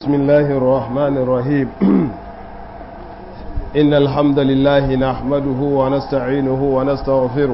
بسم الله الرحمن الرحيم إن الحمد لله نحمده ونستعينه ونستغفره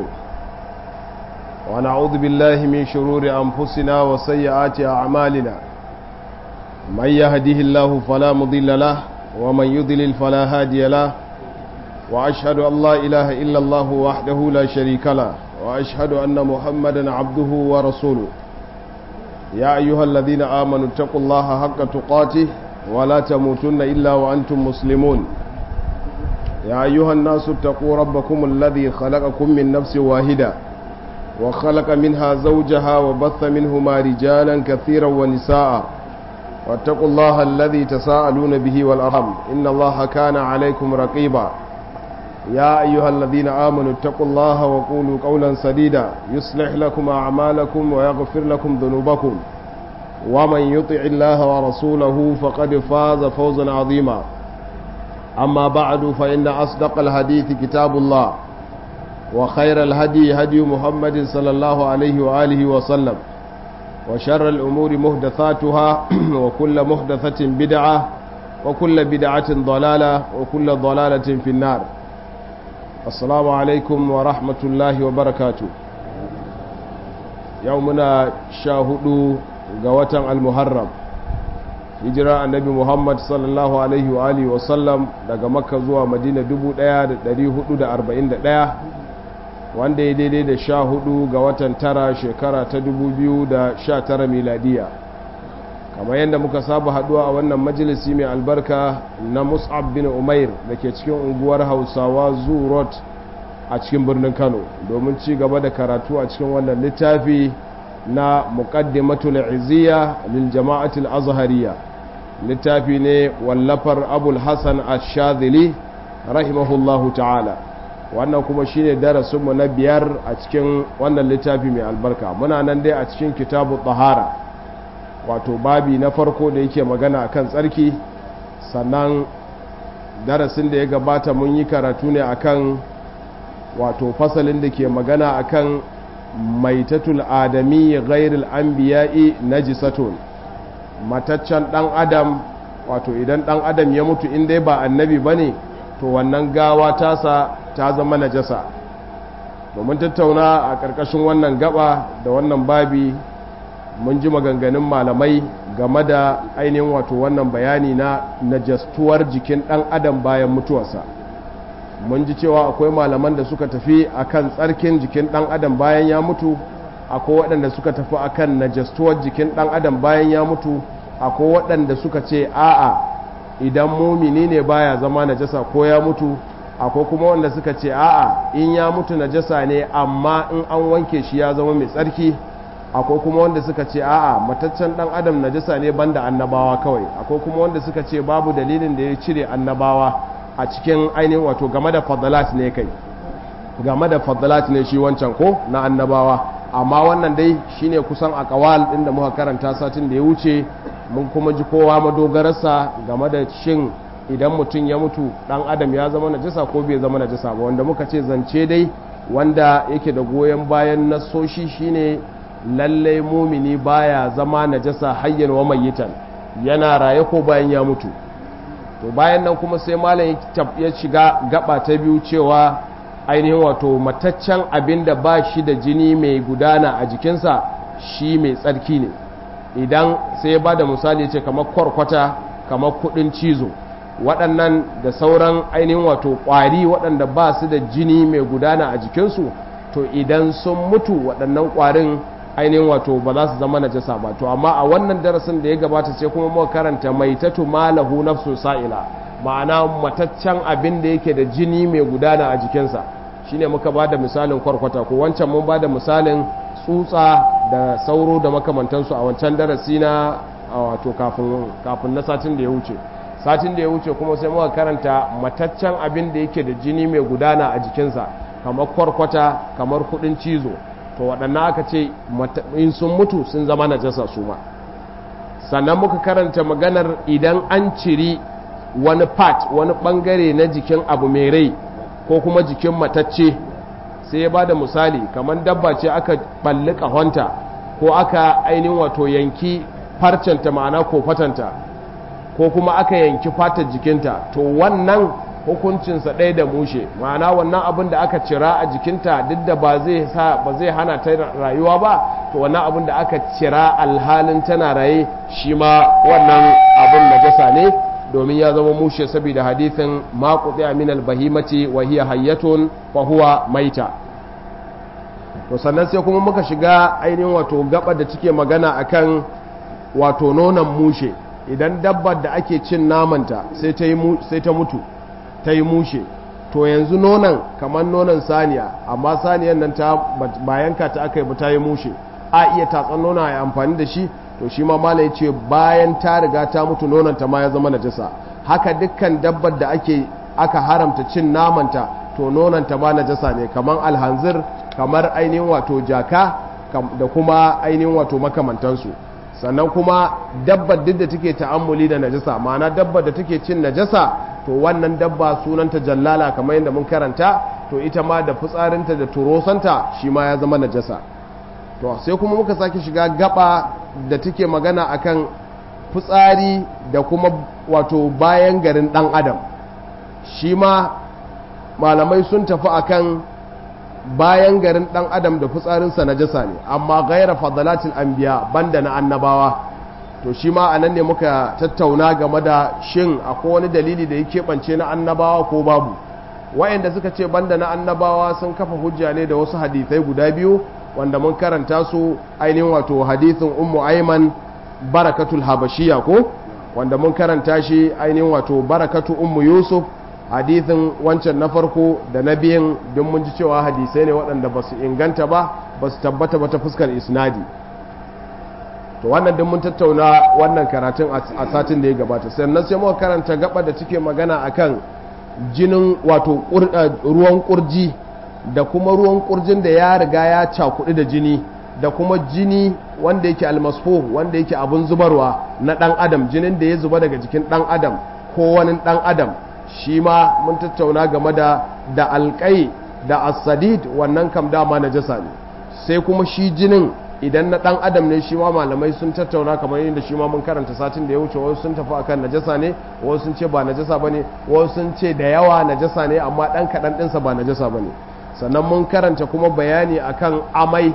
ونعوذ بالله من شرور أنفسنا وسيئات أعمالنا من يهده الله فلا مضل له ومن يضلل فلا هادي له وأشهد أن لا إله إلا الله وحده لا شريك له وأشهد أن محمدا عبده ورسوله يا أيها الذين آمنوا اتقوا الله حق تقاته ولا تموتن إلا وأنتم مسلمون يا أيها الناس اتقوا ربكم الذي خلقكم من نفس واحدة وخلق منها زوجها وبث منهما رجالا كثيرا ونساء واتقوا الله الذي تساءلون به والأرحم إن الله كان عليكم رقيبا يا أيها الذين آمنوا اتقوا الله وقولوا قولا سديدا يصلح لكم أعمالكم ويغفر لكم ذنوبكم ومن يطع الله ورسوله فقد فاز فوزا عظيما أما بعد فإن أصدق الحديث كتاب الله وخير الهدي هدي محمد صلى الله عليه وآله وسلم وشر الأمور مهدثاتها وكل مهدثة بدعة وكل بدعة ضلالة وكل ضلالة في النار assalamu alaikum wa rahmatullahi wa barakatu yau muna sha hudu ga watan almuharram hijira annabi muhammad sallallahu alaihi wa alihi wasallam daga makka zuwa madina 1441 wanda ya daidai da sha hudu ga watan tara shekara ta 2019 miladiya kamar yadda muka saba haduwa a wannan majalisi mai albarka na mus'ab bin umair da ke cikin unguwar hausawa zurot a cikin birnin kano domin ci gaba da karatu a cikin wannan littafi na muqaddimatul izziya lil jama'atul azhariya littafi ne wallafar abul hasan ash-shadhili rahimahullahu ta'ala wannan kuma shine darasinmu na biyar a cikin wannan littafi mai albarka muna nan dai a cikin kitabu tahara wato babi na farko da yake magana akan tsarki sannan darasin da ya gabata mun yi karatu ne akan wato fasalin da ke magana akan maitatul adami ghairil anbiya'i najisatun mataccen dan adam wato idan dan adam ya mutu in dai ba annabi bane to wannan gawa tasa ta zama najasa domin tattauna a ƙarƙashin wannan gaba da wannan babi mun ji maganganun malamai game da ainihin wato wannan bayani na najastuwar jikin ɗan adam bayan mutuwarsa mun ji cewa akwai malaman da suka tafi akan tsarkin jikin ɗan adam bayan ya mutu akwai waɗanda suka tafi akan najastuwar jikin ɗan adam bayan ya mutu akwai waɗanda suka ce a'a idan mumini ne baya zama najasa ko ya mutu akwai kuma wanda suka ce a'a in ya mutu najasa ne amma in an wanke shi ya zama mai tsarki akwai kuma wanda suka ce a'a mataccen dan adam najasa ne banda annabawa kawai akwai kuma wanda suka ce babu dalilin da ya cire annabawa a cikin ainihin wato game da fadalat ne kai game da fadalat ne shi wancan ko na annabawa amma wannan dai shine kusan akawal din da muka karanta satin da ya wuce mun kuma ji kowa madogararsa game da shin idan mutum ya mutu dan adam ya zama najasa ko bai zama najasa ba wanda muka ce zance dai wanda yake da goyon bayan nasoshi shine lallai mumini baya zama najasa hayyan wa mayyitan yana raye ko bayan ya mutu to bayan nan kuma sai malam ya shiga gaba ta biyu cewa ainihin wato mataccen abin da ba shi da jini mai gudana a jikinsa shi mai tsarki ne idan sai ya ba da misali ce kamar kwarkwata kamar kudin cizo waɗannan da sauran ainihin wato ƙwari waɗanda ba su da jini mai gudana a jikinsu to idan sun mutu waɗannan ƙwarin ainihin wato ba za su zama najasa ba to amma a wannan darasin da ya gabata sai kuma muka karanta maitatu malahu nafsu sa'ila ma'ana mataccen abin da yake da jini mai gudana a jikinsa shine muka ba da misalin kwarkwata ko wancan mun ba da misalin tsutsa da sauro da makamantansu a wancan darasi na wato kafin na satin da ya wuce satin da ya wuce kuma sai muka karanta mataccen abin da yake da jini mai gudana a jikinsa kamar kwarkwata kamar kudin cizo to waɗannan aka ce in sun mutu sun zama najasa su ma sannan muka karanta maganar idan an ciri wani part wani ɓangare na jikin abu mai rai ko kuma jikin matacce sai ya ba da misali kamar dabba ce aka ɓalli ƙahonta ko aka ainihin wato yanki farcenta ma'ana ko fatanta ko kuma aka yanki fatar jikinta to wannan hukuncinsa ɗaya da mushe ma'ana wannan abin da aka cira a jikinta duk da ba zai sa ba zai hana ta rayuwa ba to wannan abin da aka cira alhalin tana raye shi ma wannan abin najasa ne domin ya zama mushe saboda hadithin ma qutiya min al-bahimati wa hiya hayyatun fa huwa maita to sannan sai kuma muka shiga ainihin wato gaba da take magana akan wato nonon mushe idan dabbar da ake cin namanta sai ta sai ta mutu ta yi mushe to yanzu nonon kamar nonon saniya amma saniyan nan ta bayanka ta aka yi ta yi mushe a iya tatsan nonon a amfani da shi to shi ma mala ya ce bayan ta riga ta mutu nononta ma ya zama najasa haka dukkan dabbar da ake aka haramta cin namanta to nononta ma najasa ne kamar alhanzir kamar ainihin wato jaka da kuma ainihin wato makamantansu sannan kuma dabbar duk da take ta'ammuli da najasa ma'ana dabbar da take cin najasa to wannan dabba sunanta jallala kamar yadda mun karanta to ita ma da fitsarinta da turosanta shi ma ya zama najasa to sai kuma muka sake shiga gaba da take magana akan fitsari da kuma wato bayan garin dan adam shi ma malamai sun tafi akan bayan garin dan adam da fitsarinsa najasa ne amma gaira fadalatil anbiya banda na annabawa to shi ma anan ne muka tattauna game da shin akwai wani dalili da ya keɓance na annabawa ko babu wa'anda suka ce banda na annabawa sun kafa hujja ne da wasu hadisai guda biyu wanda mun karanta su ainihin wato hadithin ummu aiman barakatul habashiya ko wanda mun karanta shi ainihin wato barakatu ummu yusuf hadithin wancan na farko da na biyan don mun ji cewa hadisai ne waɗanda ba su inganta ba ba su tabbata ba ta fuskar isnadi to wannan din mun tattauna wannan karatun a satin da ya gabata sannan sai muka karanta gaba da take magana akan jinin wato ruwan kurji da kuma ruwan kurjin da ya riga ya cakuɗi da jini da kuma jini wanda yake almasfo wanda yake abun zubarwa na ɗan adam jinin da ya zuba daga jikin ɗan adam ko wani ɗan adam shi ma mun tattauna game da da alƙai da asadid wannan kam dama na jasa ne sai kuma shi jinin idan na ɗan adam ne shi ma malamai sun tattauna kamar yadda shi ma mun karanta satin da ya wuce wasu sun tafi akan najasa ne wasu sun ce ba najasa bane wasu sun ce da yawa najasa ne amma ɗan kaɗan ɗinsa ba najasa bane sannan mun karanta kuma bayani akan amai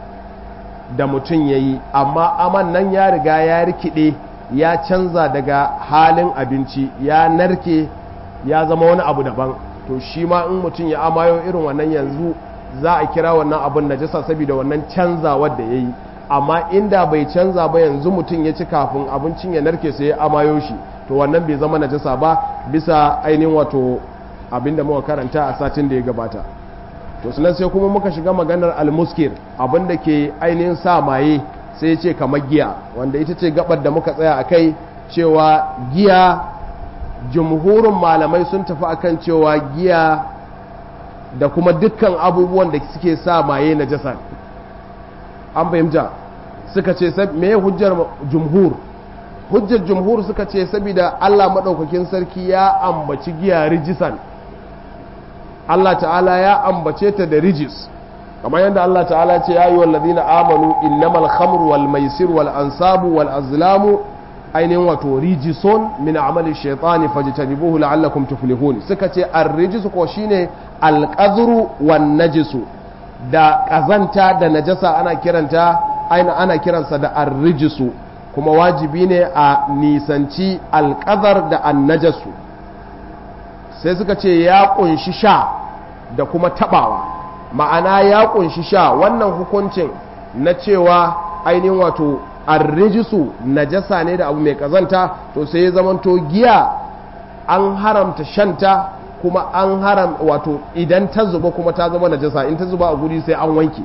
da mutum ya yi amma aman nan ya riga ya rikide ya canza daga halin abinci ya narke ya zama wani abu daban to shi ma in mutum ya amayo irin wannan yanzu za a kira wannan abun najasa saboda wannan canzawar da ya yi amma inda bai canza ba yanzu mutum ya ci kafin abincin ya narke sai ya amayo shi to wannan bai zama najasa ba bisa ainihin wato abinda muka karanta a satin da ya gabata to sunan sai kuma muka shiga maganar almuskir abinda ke ainihin sa maye sai ce kamar giya wanda ita ce gabar da muka tsaya a kai cewa giya jumhurin malamai sun tafi akan cewa giya da kuma dukkan abubuwan da suke sa maye na jasa an fahimta suka ce me hujjar jumhur hujjar jumhur suka ce saboda Allah maɗaukakin sarki ya ambaci giya rijisan Allah ta'ala ya ambace ta da rijis kamar yadda Allah ta'ala ce ya yi wallazina amanu innamal khamru wal maisir wal ansabu wal azlamu ainihin wato rijison min amali shaitani fajtanibuhu la'allakum tuflihun suka ce ar-rijis ko shine al-qadru wan najisu da kazanta da najasa ana kiranta aina ana kiransa da ar-rijisu kuma wajibi ne a nisanci al-qadar da an-najasu sai suka ce ya kunshi sha da kuma tabawa ma'ana ya kunshi sha wannan hukuncin na cewa ainihin wato arrijisu najasa ne da abu mai kazanta to sai ya zamanto giya an haramta shanta kuma an haram wato idan ta zuba kuma ta zama najasa in ta zuba a guri sai an wanke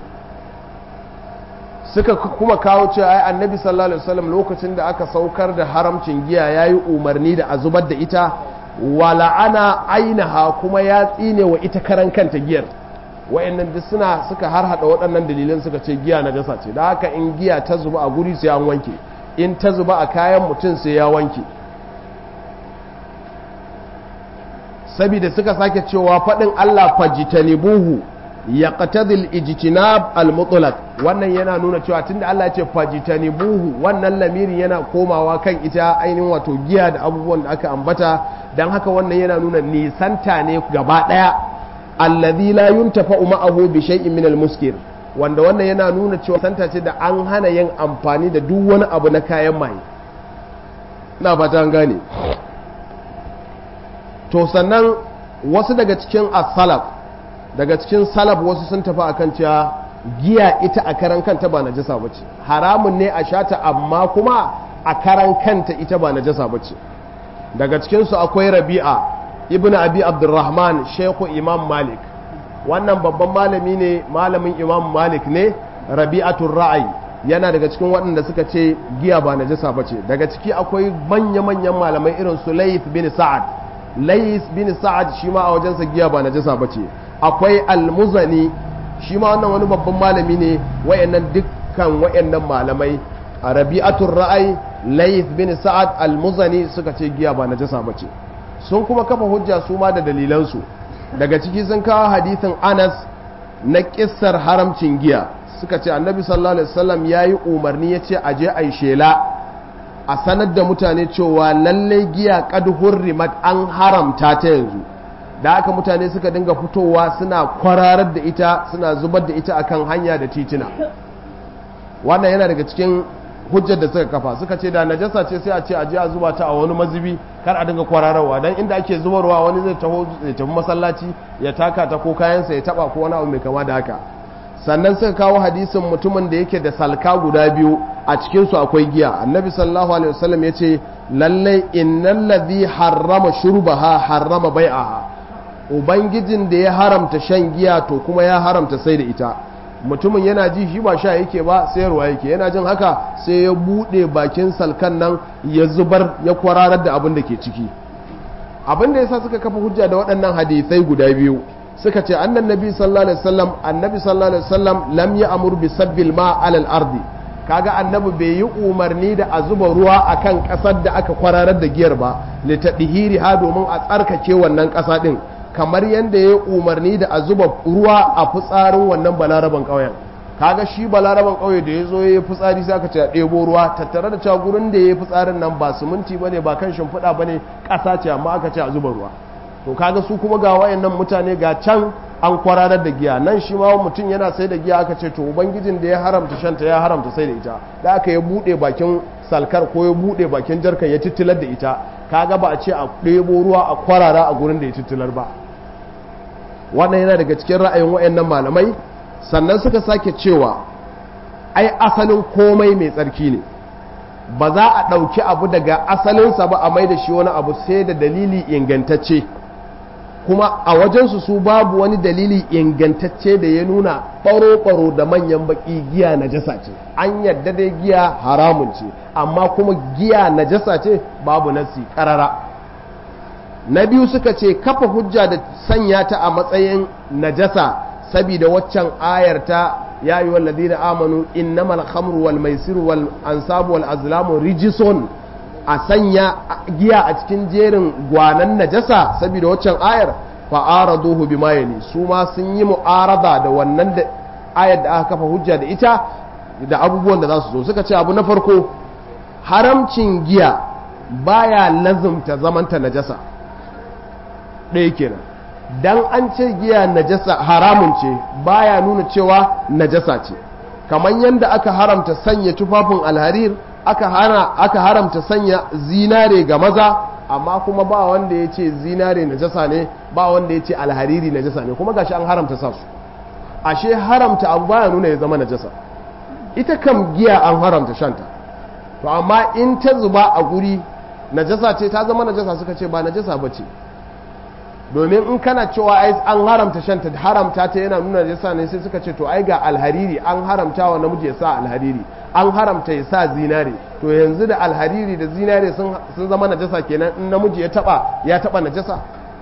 suka kuma kawo cewa ai annabi sallallahu alaihi wasallam lokacin da aka saukar da haramcin giya yayi umarni da a zubar da ita wala ana ainaha kuma ya tsine wa ita karan kanta giyar wa'annan duk suna suka har hada waɗannan dalilan suka ce giya najasa ce da haka in giya ta zuba a guri sai an wanke in ta zuba a kayan mutum sai ya wanke saboda suka sake cewa faɗin Allah fajitanibuhu yaqtadi al-ijtinab al-mutlaq wannan yana nuna cewa tunda Allah ya ce fajtanibuhu wannan lamirin yana komawa kan ita ainihin wato giya da abubuwan da aka ambata dan haka wannan yana nuna nisanta ne gaba daya alladhi la yuntafa'u ma'ahu bi shay'in min al-muskir wanda wannan yana nuna cewa santa ce da an hana yin amfani da duk wani abu na kayan maye ina fata an gane to sannan wasu daga cikin as-salaf daga cikin salaf wasu sun tafi akan cewa giya ita a karan kanta ba najasa bace haramun ne a shata amma kuma a karan kanta ita ba najasa bace daga cikin su akwai Rabi'a ibnu Abi Abdurrahman Sheikhu Imam Malik wannan babban malami ne malamin Imam Malik ne Rabi'atul Ra'ayi yana daga cikin waɗanda suka ce giya ba najasa bace daga ciki akwai manya-manyan malamai irin su Layth bin Sa'ad Layth bin Sa'ad shi ma a wajensa giya ba najasa bace akwai almuzani shi ma wannan wani babban malami ne wayannan dukkan wayannan malamai a rabi'atul ra'ay layth bin sa'ad almuzani suka ce giya ba najasa bace sun kuma kafa hujja su ma da dalilan su daga ciki sun kawo hadisin Anas na kissar haramcin giya suka ce annabi sallallahu alaihi wasallam yayi umarni yace aje ai shela a sanar da mutane cewa lalle giya qad hurrimat an haramta ta yanzu da haka mutane suka dinga fitowa suna kwararar da ita suna zubar da ita akan hanya da titina wannan yana daga cikin hujjar da suka kafa suka ce da najasa ce sai a ce a je a zuba ta a wani mazubi kar a dinga kwararwa dan inda ake zubarwa wani zai taho ya tafi masallaci ya taka ta ko kayansa ya taba ko wani abu mai kama da haka sannan suka kawo hadisin mutumin da yake da salka guda biyu a cikin su akwai giya annabi sallallahu alaihi wasallam yace lallai innal ladhi harrama shurbaha harrama bai'aha ubangijin da ya haramta shan giya to kuma ya haramta sai da ita mutumin yana ji shi ba sha yake ba sayarwa yake yana jin haka sai ya bude bakin salkan nan ya zubar ya kwararar da abin da ke ciki abin da yasa suka kafa hujja da waɗannan hadisai guda biyu suka ce annan nabi sallallahu alaihi wasallam annabi sallallahu alaihi wasallam lam ya'mur bi sabbil ma alal ardi kaga annabi bai yi umarni da a zuba ruwa akan kasar da aka kwararar da giyar ba li tadhiri ha domin a tsarkake wannan kasa din kamar yadda ya umarni da a zuba ruwa a fitsarin wannan balaraban ƙauyen kaga shi balaraban ƙauye da ya zo ya yi fitsari sai aka ce a ɗebo ruwa tattare da cewa gurin da ya yi fitsarin nan ba siminti bane ba kan shimfiɗa bane ƙasa ce amma aka ce a zuba ruwa to kaga su kuma ga wayannan mutane ga can an kwararar da giya nan shi ma mutum yana sai da giya aka ce to ubangijin da ya haramta shanta ya haramta sai da ita da aka ya buɗe bakin salkar ko ya buɗe bakin jarkan ya titilar da ita kaga ba a ce a ɗebo ruwa a kwarara a gurin da ya titilar ba wannan yana daga cikin ra'ayin wayannan malamai sannan suka sake cewa ai asalin komai mai tsarki ne ba za a ɗauki abu daga asalinsa ba a mai da shi wani abu sai da dalili ingantacce kuma a wajensu su babu wani dalili ingantacce da ya nuna ɓaro-ɓaro da manyan baƙi giya najasa ce an yadda dai giya haramun ce amma kuma giya najasa ce babu nasi ƙarara na biyu suka ce kafa hujja da sanya ta a matsayin najasa saboda waccan ayar ta ya yi wallazi da amanu innamal khamru wal maisiru wal ansabu wal azlamu rijisun a sanya giya a cikin jerin gwanan najasa saboda waccan ayar fa'araduhu bima yali su ma sun yi mu'arada da wannan da ayar da aka kafa hujja da ita da abubuwan da za su zo suka ce abu na farko haramcin giya baya lazumta zamanta najasa ɗaya kenan dan an ce giya najasa haramun ce baya nuna cewa najasa ce kamar yadda aka haramta sanya tufafin alharir aka hana aka haramta sanya zinare ga maza amma kuma ba wanda ya ce zinare najasa ne ba wanda ya ce alhariri najasa ne kuma gashi an haramta sa su ashe haramta abu baya nuna ya zama najasa ita kam giya an haramta shanta to amma in ta zuba a guri najasa ce ta zama najasa suka ce ba najasa ba ce domin in kana cewa ai an haramta shanta haramta ta yana nuna najasa ne sai suka ce to ai ga alhariri an haramta wa namiji ya sa alhariri an haramta ya sa zinare to yanzu da alhariri da zinare sun zama najasa kenan in namiji ya taba ya taba najasa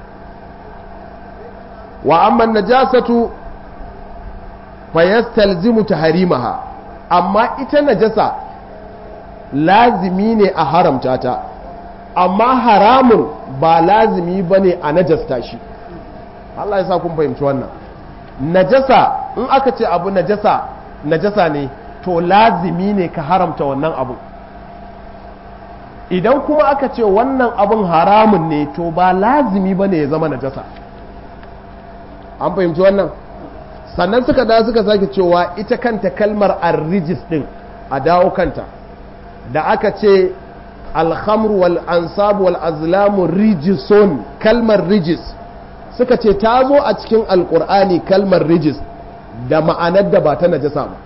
wa amma najasatu fa yastalzimu tahrimaha amma ita najasa lazimi ne a haramta ta amma haramun ba lazimi bane a najasta shi Allah ya sa kun fahimci wannan najasa in aka ce abu najasa najasa ne to lazimi ne ka haramta wannan abu idan kuma aka ce wannan abun haramun ne to ba lazimi ba ne ya zama najasa an fahimci wannan sannan suka da suka sake cewa ita kanta kalmar arrijis din a dawo kanta da aka ce alhamru wal ansabu wal azlamu rijisun kalmar rijis suka ce ta zo a cikin alkur'ani kalmar rijis da ma'anar da ba ta najasa ba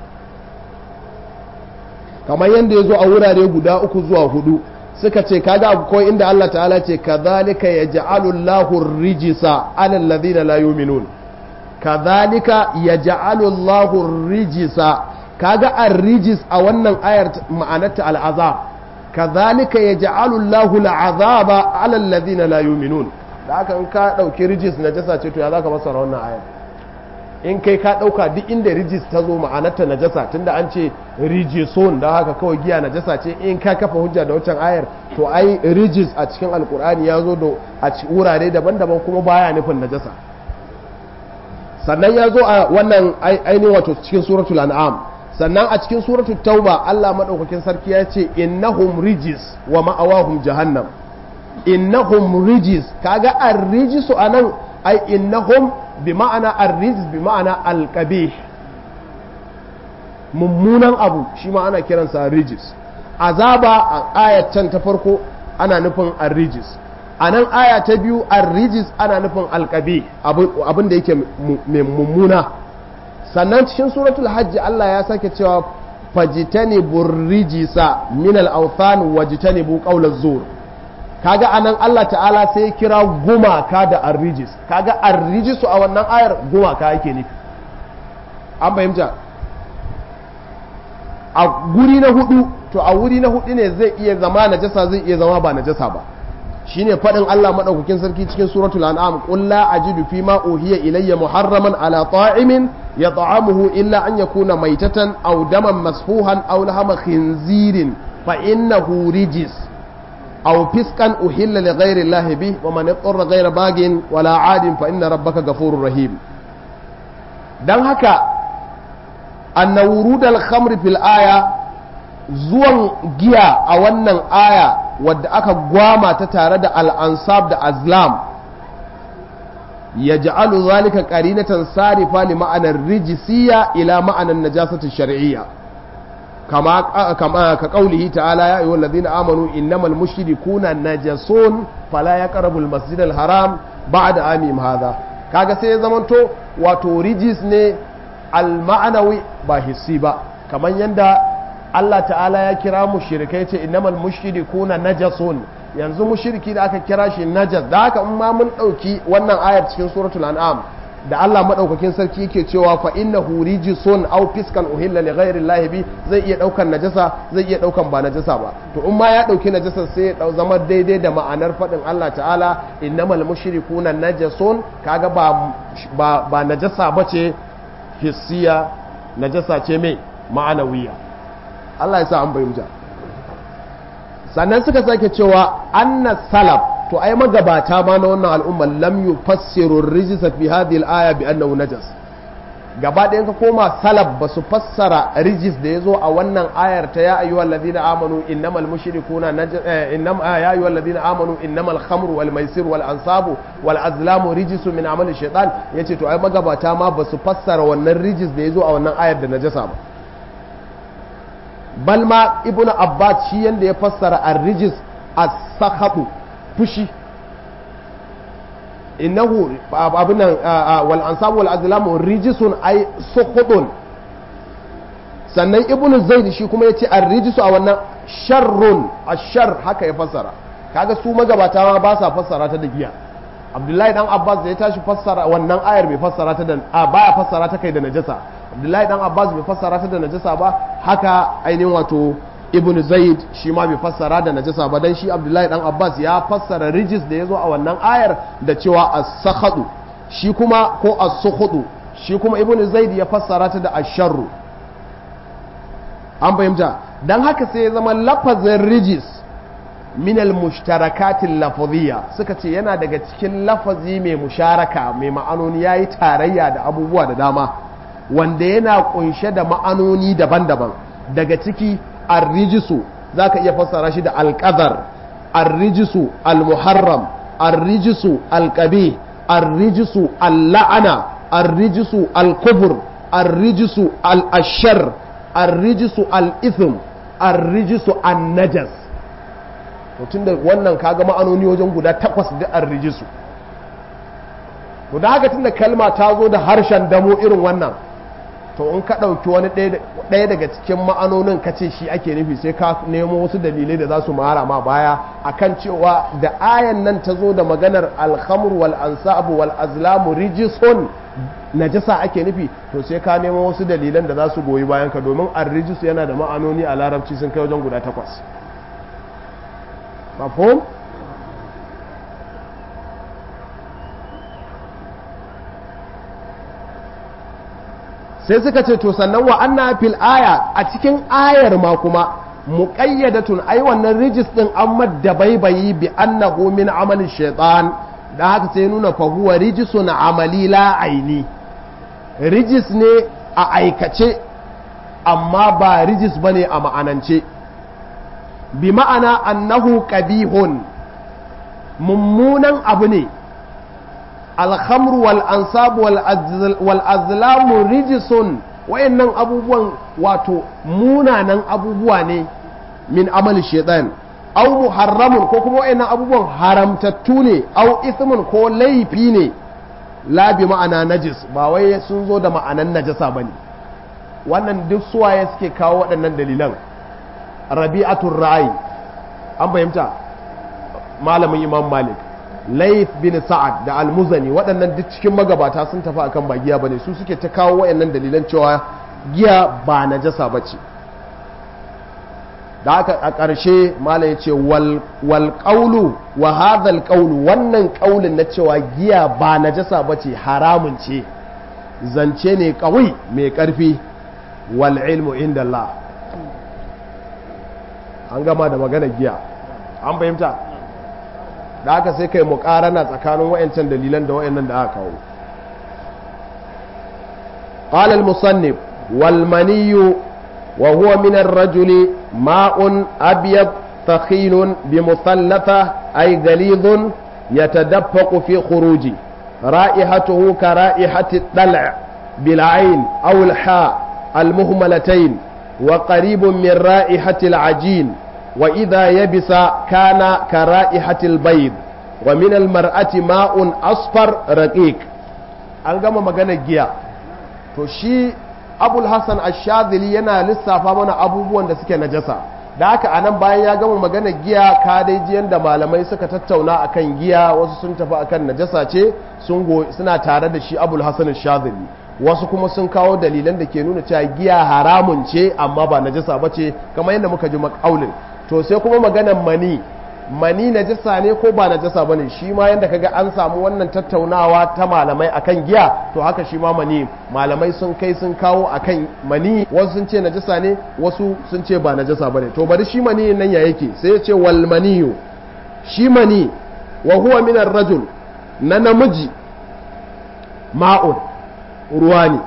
kamar yadda ya zo a wurare guda uku zuwa hudu suka ce kaga akwai inda Allah ta'ala ce kadhalika yaj'alu Allahu rijisa 'ala alladhina la yu'minun kadhalika yaj'alu Allahu rijisa kaga ar-rijis a wannan ayar ma'anarta al-azab kadhalika yaj'alu Allahu al-'azaba 'ala alladhina la yu'minun da haka in ka dauki rijis najasa ce to ya zaka masara wannan ayar in kai ka ɗauka duk inda rijis ta zo ma'anarta najasa tunda an ce rijison da haka kawai giya najasa ce in ka kafa hujja da wancan ayar to ai rijis a cikin alkur'ani ya zo da a wurare daban-daban kuma baya nufin najasa sannan ya zo a wannan ainihin wato cikin suratul an'am sannan a cikin suratul tauba Allah madaukakin sarki ya ce innahum rijis wa ma'awahum jahannam innahum rijis kaga ar-rijisu anan ai innahum bi ma'ana arriz bi ma'ana alqabih mummunan abu shi ma ana kiransa rijis azaba a ayatan ta farko ana nufin arrijis a nan aya ta biyu arrijis ana nufin alqabih abin da yake mummuna sannan cikin suratul hajji Allah ya sake cewa fajitani burrijisa min al-awthan wajtanibu qawla zur kaga anan Allah ta'ala sai kira gumaka da arrijis kaga arrijisu a wannan ayar gumaka yake nufi an fahimta a guri na hudu to a wuri na hudu ne zai iya zama najasa zai iya zama ba najasa ba shine fadin Allah madaukakin sarki cikin suratul an'am qul la ajidu fi ma uhiya ilayya muharraman ala ta'imin yat'amuhu illa an yakuna maitatan aw daman masfuhan aw lahama khinzirin fa innahu rijis أو فسقا أحل لغير الله به ومن اضطر غير باغ ولا عاد فإن ربك غفور رحيم dan haka anna wurudal khamri fil aya zuwan giya a wannan aya wadda aka gwama ta tare da al-ansab da azlam yaj'alu zalika qarinatan sarifa li ma'anar rijisiyya ila ma'anar najasati shar'iyya كما كما كقوله تعالى يا ايها الذين امنوا انما المشركون نجسون فلا يقربوا المسجد الحرام بعد عامهم هذا kaga sai ya zamanto wato rijis ne alma'anawi ba hissi ba kamar yadda Allah ta'ala ya kira mushrikai ce innamal mushrikuna najasun yanzu mushriki da aka kira shi najas da haka in ma mun dauki wannan ayar cikin suratul an'am da Allah madaukakin sarki yake cewa fa innahu rijsun aw fiskan uhilla li ghairi llahi bi zai iya daukan najasa zai iya daukan ba najasa ba to in ma ya dauki najasa sai ya zama daidai da ma'anar fadin Allah ta'ala innamal mushrikuna najasun kaga ba ba, ba najasa bace hissiya najasa ce mai ma'anawiya Allah ya sa an bayyana sannan suka sake cewa anna salaf to ai magabata ma na wannan al'umma lam yufassiru rijisa fi hadhihi al-aya bi annahu najas gaba ɗayan ka koma salaf ba su fassara rijis da ya zo a wannan ayar ta ya ayyuhal ladina amanu innamal mushrikuna innam ya ayyuhal ladina amanu innamal khamru wal maisir wal ansabu wal azlamu rijisu min amali shaytan yace to ai magabata ma ba su fassara wannan rijis da ya zo a wannan ayar da najasa ba bal ma ibnu abbas shi yanda ya fassara ar-rijis as-sakhatu fushi innahu abin nan wal ansabu wal azlamu rijisun ay sukhudun sannan ibnu zaid shi kuma yace ar-rijisu a wannan sharrun ashar haka ya fassara kaga su magabata ma ba sa fassara ta da giya abdullahi dan abbas da ya tashi fassara wannan ayar bai fassara ta da a baya fassara ta kai da najasa abdullahi dan abbas bai fassara ta da najasa ba haka ainihin wato ibn zaid shi ma bai fassara da najasa ba dan shi abdullahi dan abbas ya fassara rijis da ya zo a wannan ayar da cewa as-sakhadu shi kuma ko as-sukhudu shi kuma ibn zaid ya fassara ta da asharru an fahimta dan haka sai ya zama lafazin rijis min al-mushtarakatil lafaziyya suka ce yana daga cikin lafazi mai musharaka mai ma'anoni yayi tarayya da abubuwa da dama wanda yana kunshe da ma'anoni daban-daban daga ciki ar-rijsu zaka iya fassara shi da al-qadar ar-rijsu al-muharram ar-rijsu al-qabih ar-rijsu al-la'ana ar-rijsu al-kufr ar-rijsu al-ashar ar-rijsu al-ithm ar-rijsu an-najas to tunda wannan kaga ma'anoni wajen guda takwas da ar-rijsu to da haka tunda kalma ta zo da harshen damo irin wannan to in ka ɗauki wani ɗaya daga cikin ma'anonin ka ce shi ake nufi sai ka nemo wasu dalilai da za su mara ma baya akan cewa da ayan nan ta zo da maganar alhamur wal ansabu wal azlamu rijison najasa ake nufi to sai ka nemo wasu dalilan da za su goyi bayan ka domin ar-rijis yana da ma'anoni a larabci sun kai wajen guda takwas mafhum sai suka ce to sannan wa anna fil aya a cikin ayar ma kuma muqayyadatun ai wannan rijis din an madda baibayi bi annahu min amali shaytan da haka sai nuna fa huwa rijisun amali la aini rijis ne a aikace amma ba rijis bane a ma'anance bi ma'ana annahu qabihun mummunan abu ne alhamru wal ansabu wal azlamu rijisun wayannan abubuwan wato munanan abubuwa ne min amali shaitan au muharramun ko kuma wayannan abubuwan haramtattu ne au ismun ko laifi ne la bi ma'ana najis ba wai sun zo da ma'anan najasa bane wannan duk suwaye suke kawo waɗannan dalilan rabi'atul ra'i an fahimta malamin imam malik Laif bin Sa'ad da Al-Muzani waɗannan duk cikin magabata sun tafi akan ba giya bane su suke ta kawo wayannan dalilan cewa giya ba najasa bace da haka a ƙarshe malam ya ce wal qawlu wa hadha al qawlu wannan ƙaulin na cewa giya ba najasa bace haramun ce zance ne kawai mai ƙarfi wal ilmu inda Allah an gama da magana giya an fahimta da aka sai kai muƙarana tsakanin wayancan dalilan da wayannan da aka kawo قال المصنف والمني وهو من الرجل ماء أبيض ثخين بمثلثة أي غليظ يتدفق في خروجه رائحته كرائحة الدلع بالعين أو الحاء المهملتين وقريب من رائحة العجين وإذا يبس كان كرائحة البيض ومن المرأة ماء أصفر رقيق an gama maganar giya to shi abul hassan ashadili yana lissafa mana abubuwan da suke najasa da haka a nan bayan ya gama maganar giya ka dai ji yadda malamai suka tattauna akan giya wasu sun tafi akan najasa ce suna tare da shi abul hassan ashadili wasu kuma sun kawo dalilan da ke nuna cewa giya haramun ce amma ba najasa ba ce kamar yadda muka ji makaulin to sai kuma maganar mani mani najasa ne ko ba najasa ba ne shi ma yadda kaga an samu wannan tattaunawa ta malamai akan giya to haka shi ma mani malamai sun kai sun kawo akan mani wasu sun ce najasa ne wasu sun ce ba najasa ba ne to bari shi mani nan ya yake sai ya ce wal maniyu shi mani wa huwa min rajul na namiji ma'un ruwa ne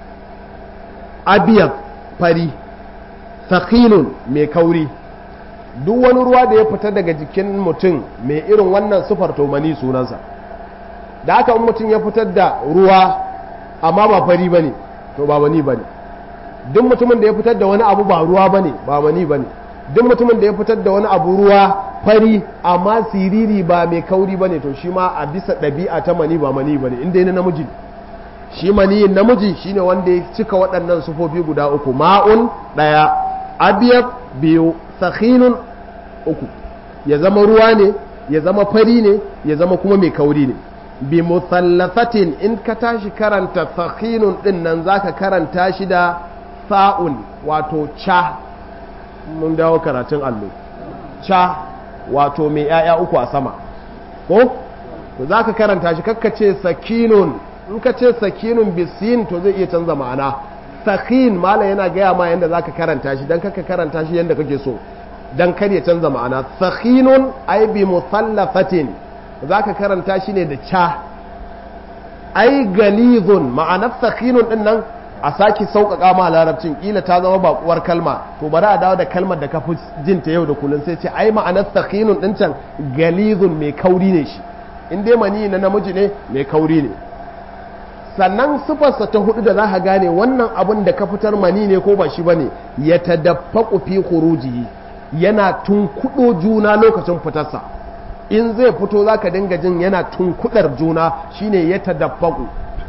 abiyar fari sakinun mai kauri duk wani ruwa da ya fita daga jikin mutum mai irin wannan sufar tomani sunansa da aka mutum ya fitar da ruwa amma ba fari ba ne to ba mani ba ne duk mutumin da ya fitar da wani abu ba ruwa ba ne ba mani ba ne duk mutumin da ya fitar da wani abu ruwa fari amma siriri ba mai kauri ba ne to shi ma a bisa ɗabi'a ta mani ba mani ba ne inda yana namiji ne shi maniyin namiji shine wanda ya cika waɗannan sufofi guda uku ma'un ɗaya abiyab biyu sakhinun uku ya zama ruwa ne ya zama fari ne ya zama kuma mai kauri ne bi muthallafatin in ka tashi karanta sakhinun din nan zaka karanta shi da sa'un wato cha mun dawo karatun allo cha wato mai 'ya'ya uku a sama ko zaka karanta shi kakkace sakinun in ka ce sakinun bisin to zai iya canza ma'ana sakin malam yana gaya ma yadda za ka karanta shi don kaka karanta shi yadda kake so dan kar ya canza ma'ana sakhinun ay bi musallafatin zaka karanta shi ne da cha ai galizun ma'anar sakhinun din nan a sake sauƙaƙa ma larabcin kila ta zama baƙuwar kalma to bari a dawo da kalmar da ka fi jin ta yau da kullum sai ce ai ma'anar sakhinun din can galizun mai kauri ne shi in dai mani na namiji ne mai kauri ne sannan sifarsa ta hudu da za ka gane wannan abin da ka fitar mani ne ko ba shi ba ne ya tadaffaku fi khurujihi yana tunkuɗo juna lokacin fitarsa in zai fito za ka dinga jin yana tunkudar juna shine ya tadaffaku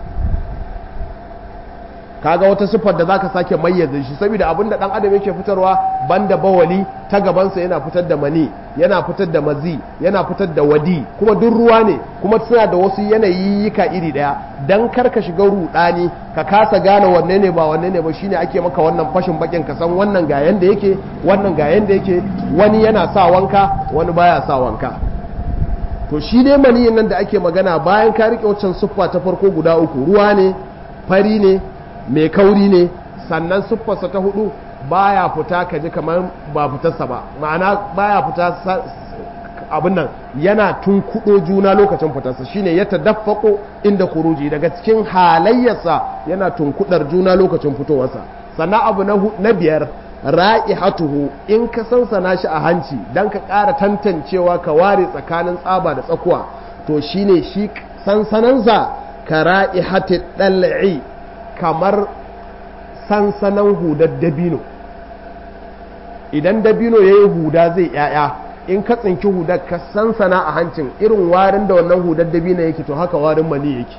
kaga wata siffar da zaka sake mayyaza shi saboda abin da dan adam yake fitarwa banda bawali ta gabansa yana fitar da mani yana fitar da mazi yana fitar da wadi kuma duk ruwa ne kuma suna da wasu yanayi yika iri daya dan kar ka shiga rudani ka kasa gane wanne ne ba wanne ne ba shine ake maka wannan fashin bakin ka san wannan ga yanda yake wannan ga yanda yake wani yana sa wanka wani baya sa wanka to shi dai maniyin nan da ake magana bayan ka rike waccan siffa ta farko guda uku ruwa ne fari ne mai kauri ne sannan siffarsa ta hudu baya fita ka ji kamar ba fitarsa ba ma'ana baya fita abin nan yana tunkudo juna lokacin fitarsa shine ya tadaffaqo inda khuruji daga cikin halayyarsa yana tunkudar juna lokacin fitowarsa sannan abu na biyar ra'ihatuhu in ka sansana shi a hanci dan ka ƙara tantancewa ka ware tsakanin tsaba da tsakuwa to shine shi sansanansa ka ra'ihati dal'i kamar sansanan hudar dabino idan dabino ya yi huda zai yaya in ka tsinki hudar ka sansana a hancin irin warin da wannan hudar dabino yake to haka warin mani yake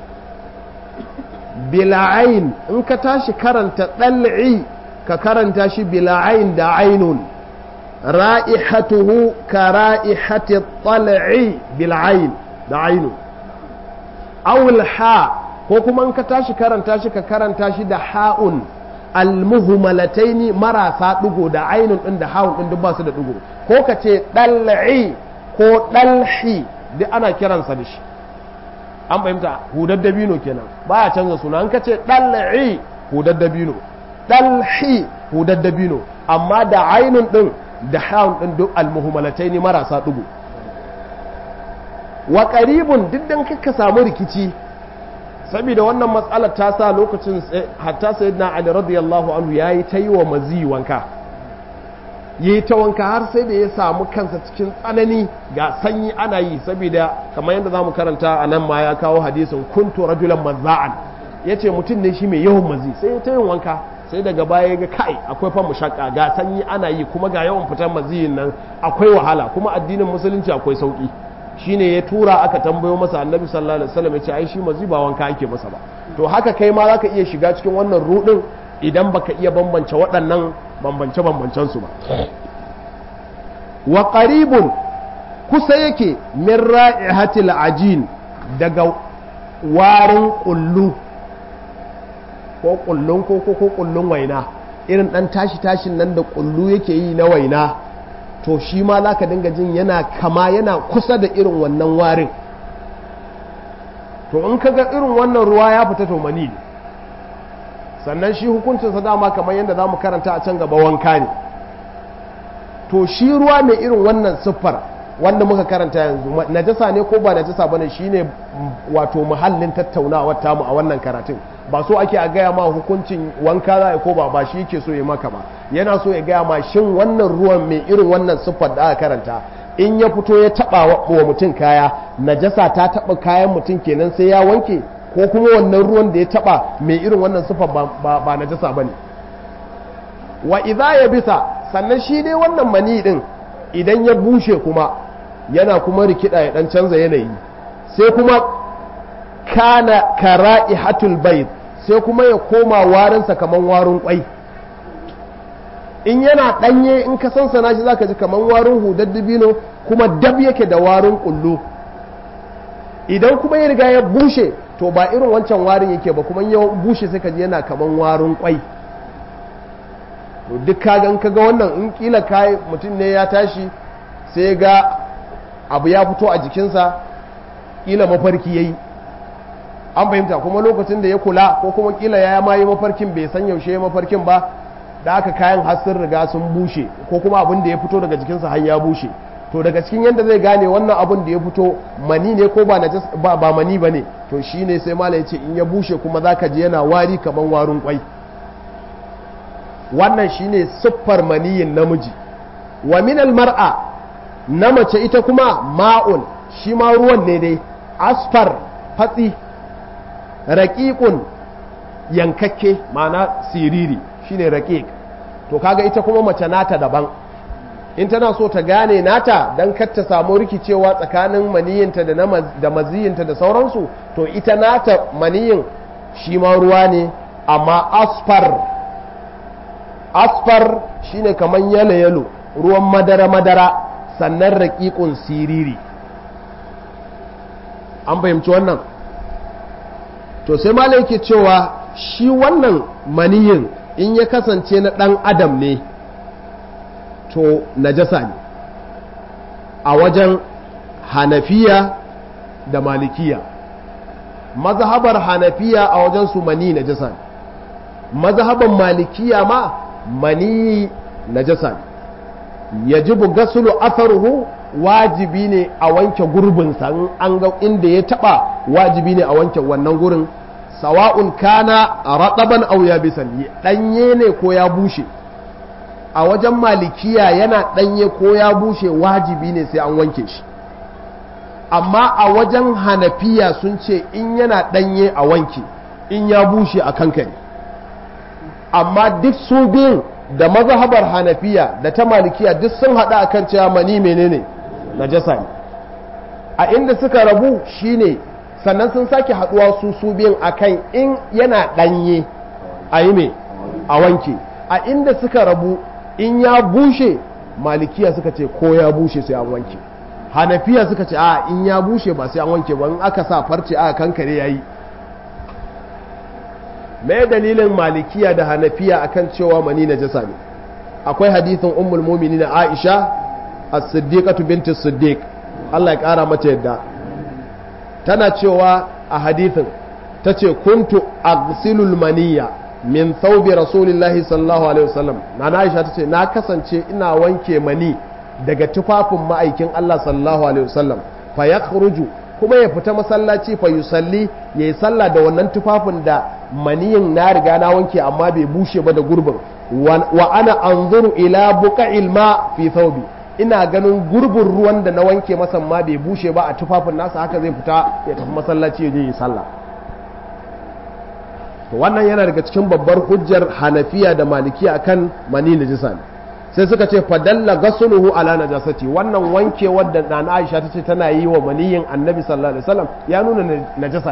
bila'ain in ka tashi karanta ɗal'i ka karanta shi bila'ain da ainun ra'ihatuhu ka ra'ihati ɗal'i bila'ain da ainun awul ha ko kuma in ka tashi karanta shi ka karanta shi da ha'un almuhmalataini marasa ɗigo da ainun ɗin da ha'un ɗin duk ba su da ɗigo ko ka ce ɗal'i ko ɗalhi duk ana kiransa da shi an fahimta hudar dabino kenan baya canza suna an ka ce ɗal'i hudar dabino ɗalhi hudar dabino amma da ainun ɗin da ha'un ɗin duk almuhmalataini marasa ɗigo wa ƙaribun duk dan kaka samu rikici saboda wannan matsalar ta sa lokacin hatta sayyidina Ali radiyallahu anhu yayi ta yi wa mazi wanka yi ta wanka har sai da ya samu kansa cikin tsanani ga sanyi ana yi saboda kamar yadda zamu karanta a nan ma ya kawo hadisin kuntu rajulan mazza'an yace mutum ne shi mai yawan mazi sai ya ta yin wanka sai daga baya ga kai akwai fa mushakka ga sanyi ana yi kuma ga yawan fitar maziyin nan akwai wahala kuma addinin musulunci akwai sauki shine ya tura aka tambayo masa annabi sallallahu alaihi wasallam ya ce ai shi mazi ba wanka ake masa ba to haka kai ma zaka iya shiga cikin wannan rudin idan baka iya bambance waɗannan bambance bambancen su ba wa qaribun kusa yake min ra'ihatil ajin daga warin kullu ko kullun ko ko kullun waina irin dan tashi tashin nan da kullu yake yi na waina to shi ma za ka dinga jin yana kama yana kusa da irin wannan warin to in ka ga irin wannan ruwa ya fita to mani ne sannan shi hukuncinsa dama kamar yadda za mu karanta a can gaba wanka ne to shi ruwa mai irin wannan siffar wanda muka karanta yanzu najasa ne ko ba najasa bane shine wato muhallin tattaunawar tamu a wannan karatun ba so ake a gaya ma hukuncin wanka za ko ba ba shi yake so ya maka ba yana so ya gaya ma shin wannan ruwan mai irin wannan siffar da aka karanta in ya fito ya taba wa mutum kaya najasa ta taba kayan mutum kenan sai ya wanke ko kuma wannan ruwan da ya taba mai irin wannan siffar ba, ba, najasa bane wa idza ya bisa sannan shi dai wannan mani din idan ya bushe kuma yana kuma rikida ya dan canza yanayi sai kuma kana kara'ihatul bayt sai kuma ya koma warinsa kaman warin kwai in yana danye in ka sansana shi zaka ji kaman warin hudar dubino kuma dab yake da warin kullu idan kuma ya riga ya bushe to ba irin wancan warin yake ba kuma ya bushe sai ka ji yana kaman warin kwai to duk kagan kaga wannan in kila kai mutum ne ya tashi sai ga abu ya fito a jikinsa kila mafarki yayi an fahimta kuma lokacin da ya kula ko kuma kila ya ma yi mafarkin bai san yaushe ya mafarkin ba da aka kayan har sun riga sun bushe ko kuma abin da ya fito daga jikinsa har ya bushe to daga cikin yadda zai gane wannan abin da ya fito mani ne ko ba ba, ba mani ba ne to shine sai malam ce in ya bushe kuma zaka ji yana wari kamar warin kwai wannan shine siffar maniyin namiji wa minal mar'a na mace ita kuma ma'un shi ma ruwan ne dai asfar fatsi raƙiƙun yankakke ma'ana siriri shine raƙiƙ to kaga ita kuma mace nata daban in tana so ta gane nata don kar ta samu rikicewa tsakanin maniyinta da, da maziyinta da sauransu to ita nata maniyin shi ma ruwa ne amma asfar asfar shine kamar yalo-yalo ruwan madara-madara sannan raƙiƙun siriri an fahimci wannan to sai malai yake cewa shi wannan maniyin in ya kasance na ɗan adam ne to najasa ne a wajen hanafiya da malikiya mazhabar hanafiya a wajen su mani najasa ne mazhaban malikiya ma mani najasa ne yajibu gasulu atharuhu wajibi ne a wanke gurbinsa in an ga inda ya taba wajibi ne a wanke wannan gurin sawa'un kana rataban aw yabisan danye ne ko ya bushe a wajen malikiya yana danye ko ya bushe wajibi ne sai an wanke shi amma a wajen hanafiya sun ce in yana danye a wanke in ya bushe a kankare amma duk su biyun da mazhabar hanafiya da ta malikiya duk sun haɗa akan cewa mani menene najasa ne a inda suka rabu shine sannan sun sake haɗuwa su su biyun akan in yana ɗanye a yi mai a wanke a inda suka rabu in ya bushe malikiya suka ce ko ya bushe sai an wanke hanafiya suka ce a in ya bushe ba sai an wanke ba in aka sa farce aka kankare yayi me dalilin malikiya da hanafiya akan cewa mani najasa ne akwai hadithin ummul mu'minin Aisha as-siddiqatu binti siddiq Allah ya kara mata yadda tana cewa a hadithin tace kuntu aghsilul maniya min thawbi rasulillahi sallallahu alaihi wasallam na Aisha tace na kasance ina wanke mani daga tufafin ma'aikin Allah sallallahu alaihi wasallam fa yakhruju kuma ya fita masallaci fa yusalli yayi sallah da wannan tufafin da maniyin na riga na wanke amma bai bushe ba da gurbin wa ana anzuru ila buqa'il ma fi thawbi ina ganin gurbin ruwan da na wanke masa ma bai bushe ba a tufafin nasa haka zai fita ya tafi masallaci ya je yi sallah to wannan yana daga cikin babbar hujjar hanafiya da malikiya akan mani najisa ne sai suka ce fadalla gasuluhu ala najasati wannan wanke wadda na Aisha tace tana yi wa maniyin Annabi sallallahu alaihi wasallam ya nuna najasa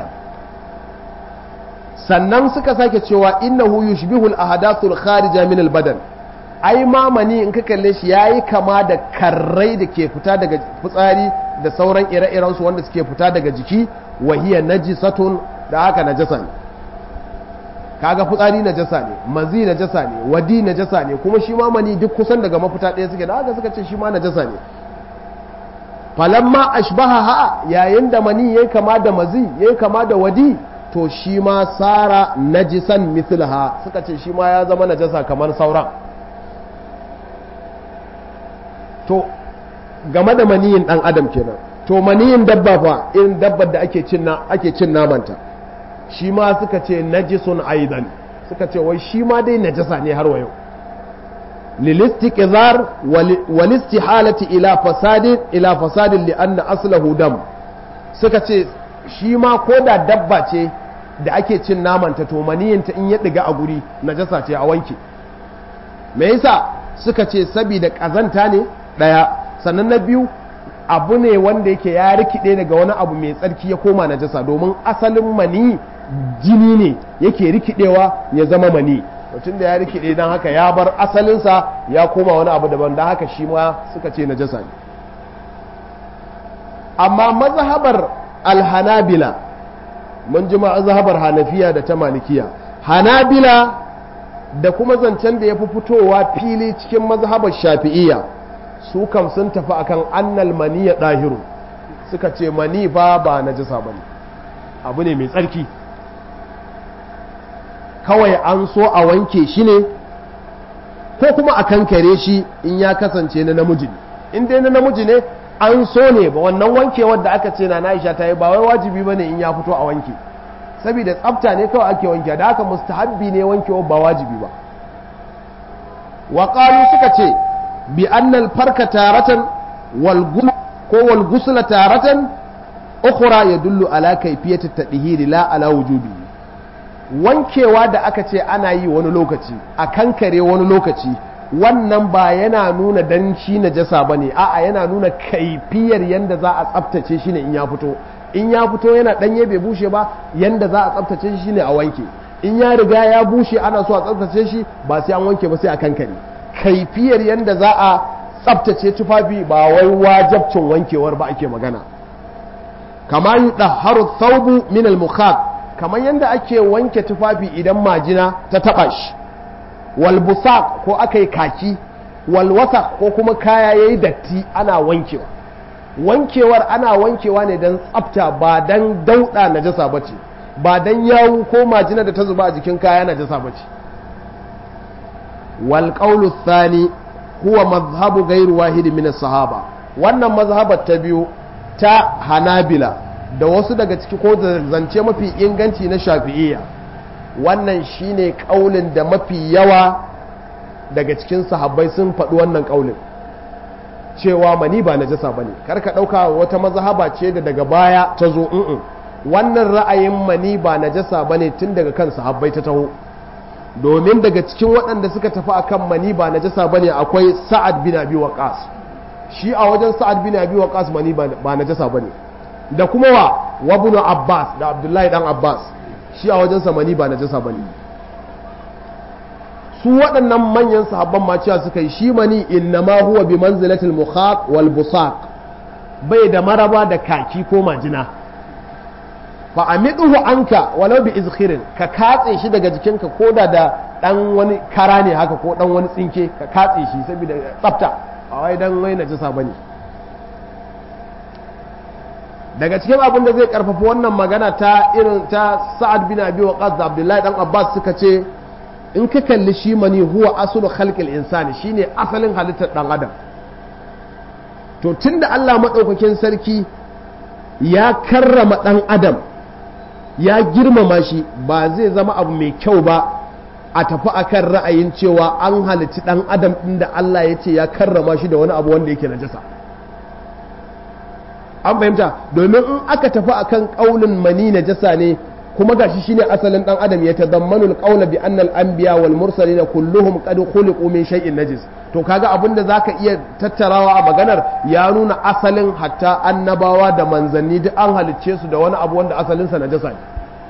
sannan suka sake cewa innahu yushbihu al-ahadathul kharija min al-badan ai ma mani in ka kalle shi yayi kama da karrai da ke fita daga fitsari da sauran ire-iren su wanda suke fita daga jiki wa hiya najisatun da haka najasa ne kaga fitsari najasa ne mazi najasa ne wadi najasa ne kuma shi ma mani duk kusan daga mafita ɗaya suke da haka suka ce shi ma najasa ne falamma ashbaha ha yayin da mani yayi kama da mazi yayi kama da wadi to shi ma sara najisan mithlaha suka ce shi ma ya zama najasa kamar sauran to game da maniyin dan adam kenan to maniyin dabba fa irin dabbar da ake cin ake cin namanta shi ma suka ce najisun aidan suka ce wai shi ma dai najasa ne har wa yau lilistiqzar walistihalati ila fasadin ila fasadin li anna aslahu dam suka ce shi ma ko da dabba ce da ake cin namanta to maniyinta in ya diga a guri najasa ce a wanke me yasa suka ce saboda kazanta ne daya sannan na biyu abu ne wanda yake ya rikide daga wani abu mai tsarki ya koma najasa domin asalin mani jini ne yake rikidewa ya zama mani mutum da ya rikide don haka ya bar asalinsa ya koma wani abu daban don haka shi ma suka ce najasa ne amma mazhabar alhanabila mun ji mazhabar hanafiya da ta malikiya hanabila da kuma zancen da ya fi fitowa fili cikin mazhabar shafi'iyya su kam sun tafi akan annal maniya ɗahiru suka ce mani ba ba najasa bane abu ne mai tsarki kawai an so a wanke shi ne ko kuma a kankare shi in ya kasance na namiji ne in dai na namiji ne an so ne ba wannan wankewar da aka ce na Aisha ta yi ba wai wajibi bane in ya fito a wanke saboda tsafta ne kawai ake wanke da haka mustahabbi ne wankewar ba wajibi ba wa qalu suka ce bi annal farka taratan wal ko wal gusla taratan ukhra yadullu ala kayfiyati tadhhir la ala wujubi wankewa da aka ce ana yi wani lokaci a kankare wani lokaci wannan ba yana nuna dan shi najasa bane a'a yana nuna kaifiyar yanda za a tsaftace shi ne in ya fito in ya fito yana danye bai bushe ba yanda za a tsaftace shi ne a wanke in ya riga ya bushe ana so a tsaftace shi ba sai an wanke ba sai a kankare kaifiyar yanda za a tsaftace tufafi ba wai wajabcin wankewar ba ake magana kama yi ɗaharu thawbu min al kamar yanda ake wanke tufafi idan majina ta taɓa shi wal busaq ko aka yi kaki wal wasaq ko kuma kaya yayi datti ana wankewa wankewar ana wankewa ne don tsafta ba don dauɗa najasa bace ba don yawu ko majina da ta zuba a jikin kaya najasa bace wal qawlu thani huwa mazhabu gairu wahidi min sahaba wannan mazhabar ta biyu ta hanabila da wasu daga ciki ko da zance mafi inganci na shafi'iyya wannan shine kaulin da mafi yawa daga cikin sahabbai sun faɗi wannan kaulin cewa mani ba najasa bane kar ka ɗauka wata mazhaba ce da daga baya ta zo wannan ra'ayin mani ba najasa bane tun daga kan sahabbai ta taho domin daga cikin waɗanda suka tafi akan mani ba najasa bane akwai sa'ad bin abi waqas shi a wajen sa'ad bin abi waqas mani ba najasa bane da kuma wa wabnu abbas da abdullahi dan abbas shi a wajen sa mani ba najasa bane su waɗannan manyan sahabban ma cewa suka yi shi mani innama huwa bi manzilatil mukhaq wal busaq bai da maraba da kaki ko majina fa amiduhu anka walau bi izkhirin ka katse shi daga jikinka ko da da dan wani kara ne haka ko dan wani tsinke ka katse shi saboda tsafta a wai dan wai najasa bane daga cikin abin da zai karfafa wannan magana ta irin ta Sa'ad bin Abi Waqqas da Abdullahi dan Abbas suka ce in ka kalli shi mani huwa asulu khalqil insani shine asalin halittar dan adam to tunda Allah madaukakin sarki ya karrama dan adam ya girmama shi ba zai zama abu mai kyau ba a tafi akan ra'ayin cewa an halitti dan adam din da Allah ya ce ya karrama shi da wani abu wanda yake najasa an fahimta domin in aka tafi akan kaulin mani najasa ne kuma gashi shine asalin dan adam ya tadammanu alqawla bi anna al-anbiya wal mursalin kulluhum qad khuliqu min shay'in najis to kaga abinda zaka iya tattarawa a maganar ya nuna asalin hatta annabawa da manzanni duk an halicce su da wani abu wanda asalin sa najasa ne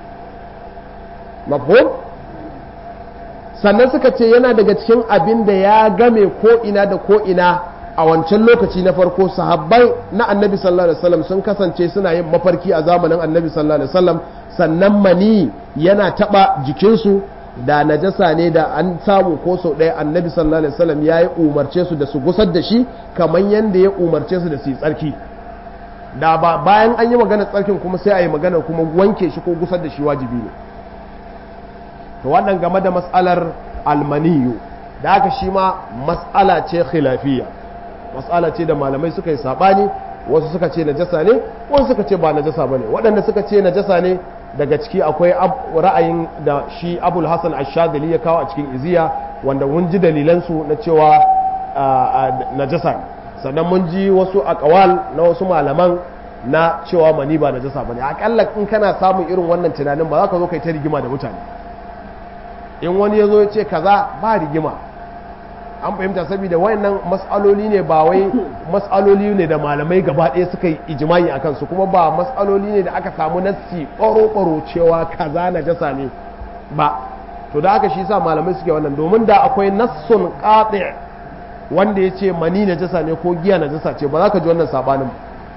mafhum sannan suka ce yana daga cikin abin da ya game ko ina da ko ina a wancan lokaci na farko sahabbai na annabi sallallahu alaihi wasallam sun kasance suna yin mafarki a zamanin annabi sallallahu alaihi wasallam sannan mani yana taba jikinsu da najasa ne da an samu ko sau ɗaya annabi sallallahu alaihi wasallam ya yi umarce su da su gusar da shi kamar yadda ya umarce su da su yi tsarki da ba bayan an yi maganar tsarkin kuma sai a yi maganar kuma wanke shi ko gusar da shi wajibi ne to wannan game da matsalar almaniyu da aka shi ma matsala ce khilafiyya matsala ce da malamai suka yi sabani wasu suka ce najasa ne wasu suka ce ba najasa ba ne waɗanda suka ce najasa ne daga ciki akwai ra'ayin da shi abul hassan ashadili ya kawo a cikin iziya wanda mun ji dalilansu na cewa najasa ne sannan mun ji wasu akawal na wasu malaman na cewa mani ba najasa ba ne akalla in kana samun irin wannan tunanin ba za ka zo kai ta rigima da mutane in wani ya zo ya ce kaza ba rigima an fahimta saboda wayannan mas'aloli ne ba wai mas'aloli ne da malamai gaba ɗaya suka yi ijimai a kansu kuma ba mas'aloli ne da aka samu nassi ɓaro-ɓaro cewa kaza na jasa ne ba to da aka shi sa malamai suke wannan domin da akwai nassun qati wanda ya ce mani na jasa ne ko giya na jasa ce ba za ka ji wannan sabanin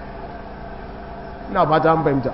ina fata an fahimta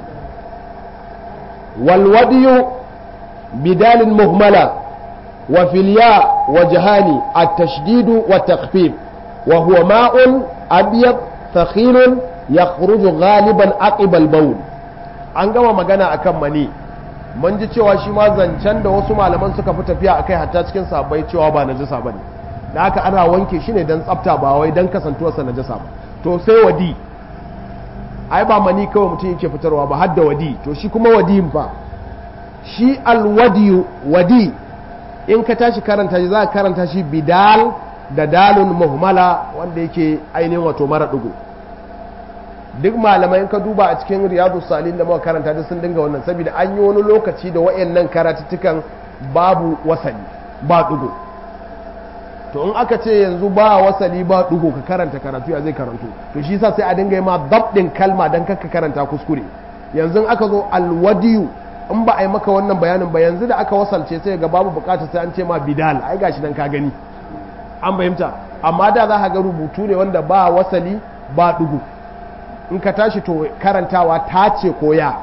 walwadiyu bidalin muhmala وفي الياء وجهان التشديد والتخفيف وهو ماء أبيض ثخين يخرج غالبا عقب البول an gama magana akan mani mun ji cewa shi ma zancen da wasu malaman suka fi tafiya akai hatta cikin sabai cewa ba najasa bane da haka ana wanke shi ne dan tsafta ba wai dan kasantuwarsa najasa ba to sai wadi ai ba mani kawai mutum yake fitarwa ba har da wadi to shi kuma wadiyin fa shi alwadiyu wadi in ka tashi karanta shi za ka karanta shi bidal da dalun muhmala wanda yake ainihin wato mara dugu duk malamai ka duba a cikin riyadu salin da muka karanta da sun dinga wannan saboda an yi wani lokaci da wayannan karatuttukan babu wasali ba dugu to in aka ce yanzu ba wasali ba dugu ka karanta karatu ya zai karantu to shi yasa sai a dinga yi ma dabdin kalma dan ka karanta kuskure yanzu aka zo alwadiyu in ba a yi maka wannan bayanin ba yanzu da aka wasalce sai ga babu bukata sai an ce ma bidal ai gashi dan ka gani an fahimta amma da za ka ga rubutu ne wanda ba wasali ba dugu in ka tashi to karantawa ta ce ko ya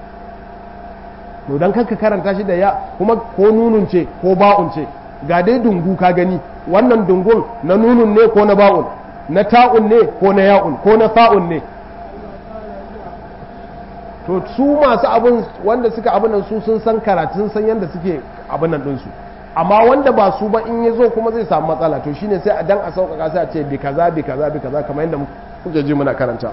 to dan kanka karanta shi da ya kuma ko nunun ce ko ba'un ce ga dai dungu ka gani wannan dungun na nunun ne ko na ba'un na ta'un ne ko na ya'un ko na sa'un ne to su masu abin wanda suka abin nan su sun san karatun san yadda suke abin nan ɗinsu amma wanda ba su ba in ya zo kuma zai samu matsala to shine sai a dan a sauƙaƙa sai a ce bi kaza bi kaza bi kaza kamar yadda kuke ji muna karanta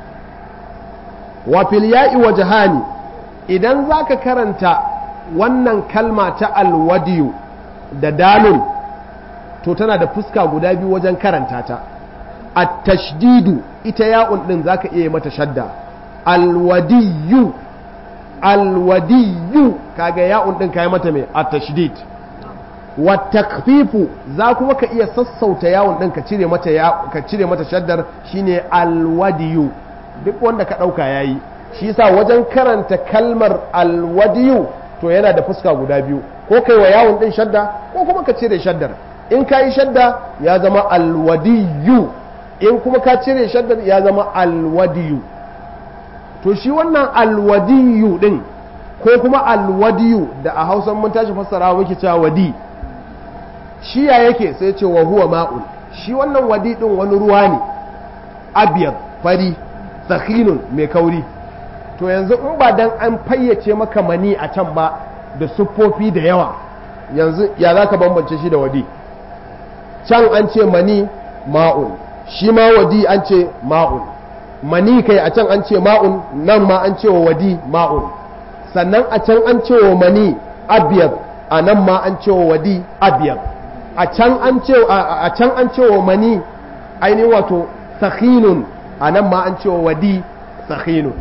wa fil ya'i wajhani idan zaka karanta wannan kalma ta alwadiyu da dalun to tana da fuska guda biyu wajen karanta ta at-tashdidu ita ya'un din zaka iya mata shadda alwadiyu alwadiyu kaga ya'un din kai mata mai at-tashdid wa takfifu za kuma ka iya sassauta yawon din ka cire mata ka cire mata shaddar shine alwadiyu duk wanda ka dauka yayi shi yasa wajen karanta kalmar alwadiyu to yana da fuska guda biyu ko kai wa yawon din shadda ko kuma ka cire shaddar in ka yi shadda ya zama alwadiyu in kuma ka cire shaddar ya zama alwadiyu to shi wannan alwadiyu din ko kuma alwadiyu da a hausan mun tashi fassara muke cewa wadi shi ya yake sai ce wa huwa ma'un shi wannan wadi din wani ruwa ne abiyar fari sakhinun mai kauri to yanzu in ba dan an fayyace maka mani a can ba da siffofi da yawa yanzu ya za ka bambance shi da wadi can an ce mani ma'un shi ma wadi an ce ma'un mani kai a can an ce ma'un nan ma an ce wa wadi ma'un sannan a can an ce wa mani abiyar a nan ma an ce wa wadi abiyar a can an ce a can an ce wa mani ainihin wato sakhinun a nan ma an ce wa wadi sakhinun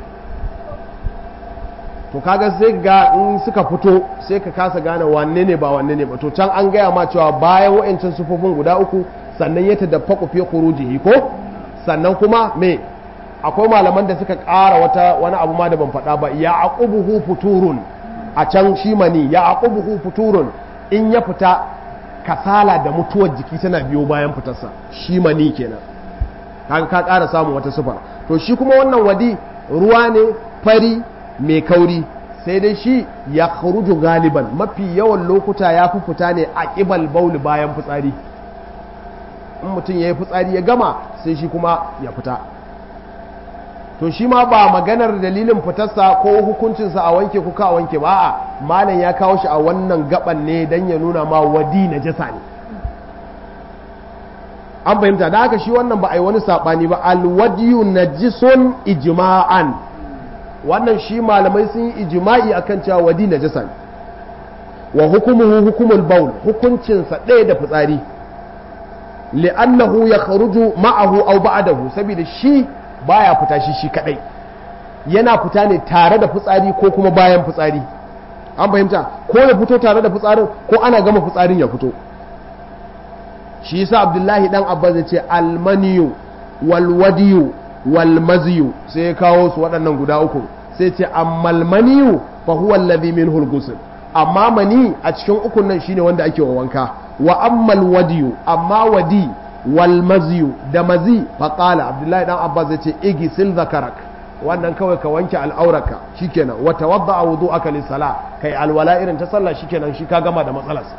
to kaga sai ga in suka fito sai ka kasa gane wanne ne ba wanne ne ba to can an gaya ma cewa bayan wa'ancan sufofin guda uku sannan ya tadaffaku fi khurujihi ko sannan kuma me akwai malaman da suka ƙara wata wani abu ma da ban faɗa ba ya aqubuhu futurun a can shi mani ya aqubuhu futurun in ya fita kasala da mutuwar jiki tana biyo bayan fitarsa shi mani kenan kaga ka ƙara samun wata sifa to shi kuma wannan wadi ruwa ne fari mai kauri sai dai shi ya kharuju galiban mafi yawan lokuta ya fi fita ne a ƙibal bauli bayan fitsari in mutum ya yi fitsari ya gama sai shi kuma ya fita to shi ma ba maganar dalilin fitarsa ko hukuncinsa a wanke kuka a wanke ba a malam ya kawo shi a wannan gaban ne don ya nuna ma wadi na jasa ne an fahimta da haka shi wannan ba a yi wani saɓani ba alwadiyu najisun ijma'an wannan shi malamai sun yi ijima'i akan cewa wadi na jasa ne wa hukumuhu hukumul baul hukuncinsa ɗaya da fitsari li'annahu ya kharuju ma'ahu aw ba'dahu saboda shi baya fita shi shi kadai yana fita ne tare da fitsari ko kuma bayan fitsari an fahimta ko ya fito tare da fitsarin ko ana gama fitsarin ya fito shi yasa abdullahi dan abbas ya ce almaniyu walwadiyu walmaziyu sai ya kawo su waɗannan guda uku sai ce ammal maniyu fa huwa alladhi minhu al amma mani a cikin ukun nan shine wanda ake wa wanka wa ammal wadiyu amma wadi wal maziyu da mazi faƙala abdullahi dan abbas zai ce igi sil zakarak wannan kawai ka wanke al'auraka shikenan wa tawadda a wudu aka lissala kai alwala irin ta sallah shikenan shi ka gama da matsalarsa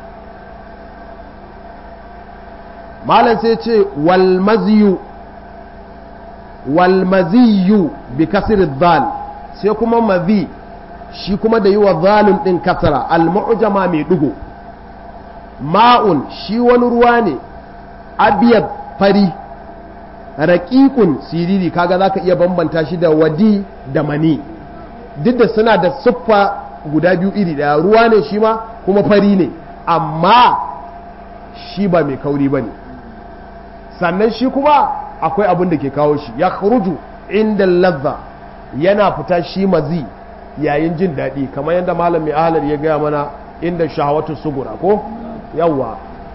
malam sai ce wal maziyu wal maziyu bi kasir dhal sai kuma mazi shi kuma da yi wa zalun ɗin kasara al-mu'jama mai ɗigo ma'un shi wani ruwa ne abiyar fari raƙiƙun siriri kaga za ka iya bambanta shi da wadi da mani duk da suna da siffa guda biyu iri ɗaya ruwa ne shi ma kuma fari ne amma shi ba mai kauri ba ne sannan shi kuma akwai abin da ke kawo shi ya kharuju inda lazza yana fita shi mazi yayin jin daɗi kamar yadda malam mai ahalar ya gaya mana inda shahawatu sugura ko yawwa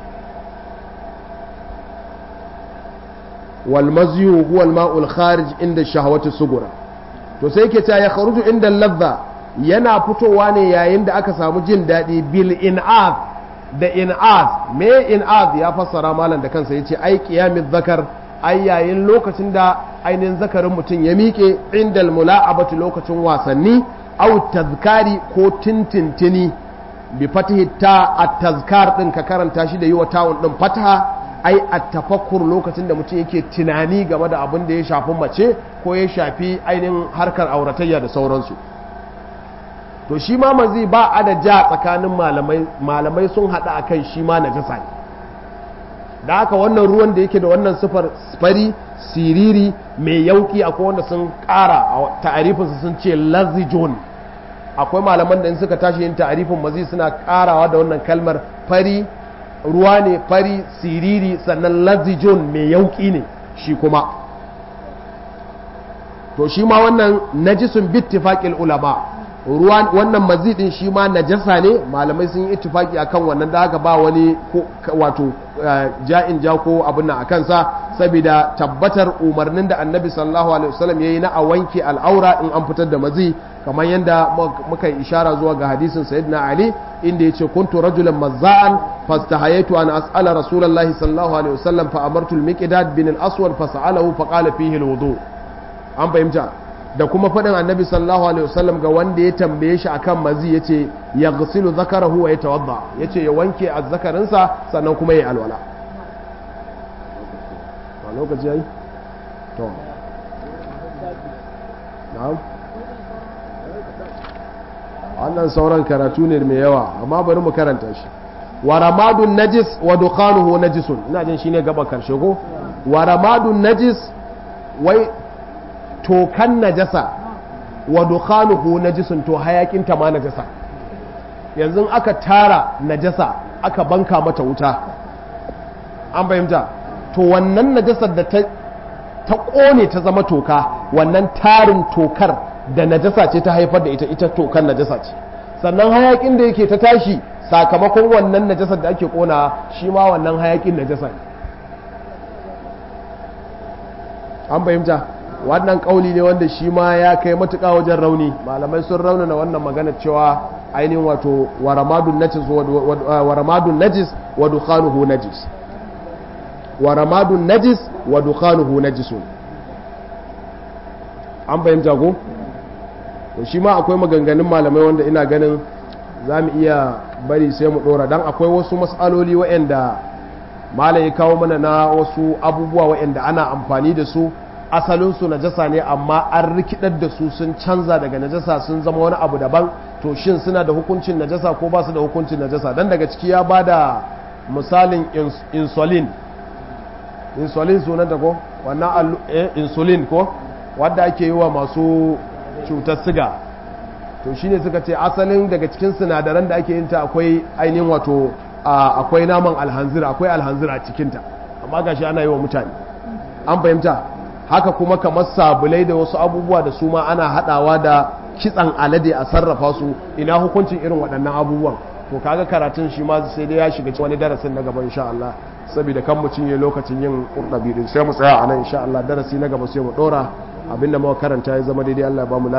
wal maziyu huwa al ma'ul kharij inda shahawatu sugura to sai yake cewa ya kharuju inda lazza yana fitowa ne yayin da aka samu jin daɗi bil in'az da in'az me in'az ya fassara malam da kansa yace ai qiyamiz zakar ai yayin lokacin da ainihin zakarin mutum ya miƙe indal mula'abatu lokacin wasanni au tazkari ko tintintini bi fatihi ta at-tazkar din ka karanta shi da yi wa tawun din fataha ai at-tafakkur lokacin da mutum yake tunani game da abin da ya shafi mace ko ya shafi ainihin harkar auratayya da sauransu to shi ma mazi ba a da ja tsakanin malamai malamai sun hada akan shi ma najasa ne da haka wannan ruwan da yake da wannan sifar fari siriri mai yauki akwai wanda sun kara a ta'arifinsa sun ce lazijon akwai malaman da in suka tashi yin ta'arifin mazi suna karawa da wannan kalmar fari ruwa ne fari siriri sannan lazijon mai yauki ne shi kuma to shi ma wannan najisun bittifaqil ulama ruwa wannan mazidin shi ma najasa ne malamai sun yi ittifaki akan wannan da haka ba wani wato ja'in ja ko abin nan akan sa saboda tabbatar umarnin da annabi sallallahu alaihi wasallam yayi na a wanke al'aura in an fitar da mazi kamar yadda muka ishara zuwa ga hadisin sayyidina ali inda yace kuntu rajulan mazza'an fastahayaitu an as'ala rasulullahi sallallahu alaihi wasallam fa amartu al-miqdad bin al-aswad fa sa'alahu fa qala fihi al-wudu an fahimta da kuma faɗin annabi sallallahu alaihi wasallam ga wanda ya tambaye shi akan mazi yace ya gasilu zakarahu wa yatawadda yace ya wanke azzakarinsa sannan kuma ya alwala ba lokaci yayi to na'am wannan sauran karatu ne mai yawa amma bari mu karanta shi wa ramadun najis wa dukhanuhu najisun ina jin shine gaba karshe ko wa ramadun najis wai tokan najasa wa dukhanuhu najisun to hayakin ta ma najasa yanzu aka tara najasa aka banka mata wuta an fahimta to wannan najasar da ta ta kone ta zama toka wannan tarin tokar da najasa ce ta haifar da ita ita tokan najasa ce sannan hayakin da yake ta tashi sakamakon wannan najasar da ake kona shi ma wannan hayakin najasa ne an fahimta wannan kauli ne wanda shi ma ya kai matuƙa wajen rauni malamai sun raunana wannan magana cewa ainihin wato waramadun najis waramadun najis wa dukhanuhu najis waramadun najis wa dukhanuhu najisun an fahimta ko to shi ma akwai maganganun malamai wanda ina ganin za mu iya bari sai mu dora dan akwai wasu mas'aloli waɗanda malam ya kawo mana na wasu abubuwa waɗanda ana amfani da su asalinsu najasa ne amma an rikidar da su sun canza daga najasa sun zama wani abu daban to shin suna da hukuncin najasa ko ba su da hukuncin najasa dan daga ciki ya ba da misalin insulin insulin sunanta ko wannan insulin ko wadda ake yi wa masu cutar siga to shine suka ce asalin daga cikin sinadaran da ake yin ta akwai ainihin wato akwai naman alhanzira akwai alhanzira a cikinta amma gashi ana yi wa mutane an fahimta haka kuma kamar sabulai da wasu abubuwa da su ma ana hadawa da kitsan alade a sarrafa su ina hukuncin irin waɗannan abubuwan to kaga karatun shi ma sai dai ya shiga wani darasin na gaba insha Allah saboda kan mu cinye lokacin yin kurdabi din sai mu tsaya a nan insha Allah darasi na gaba sai mu dora abinda muka karanta ya zama daidai Allah ya ba mu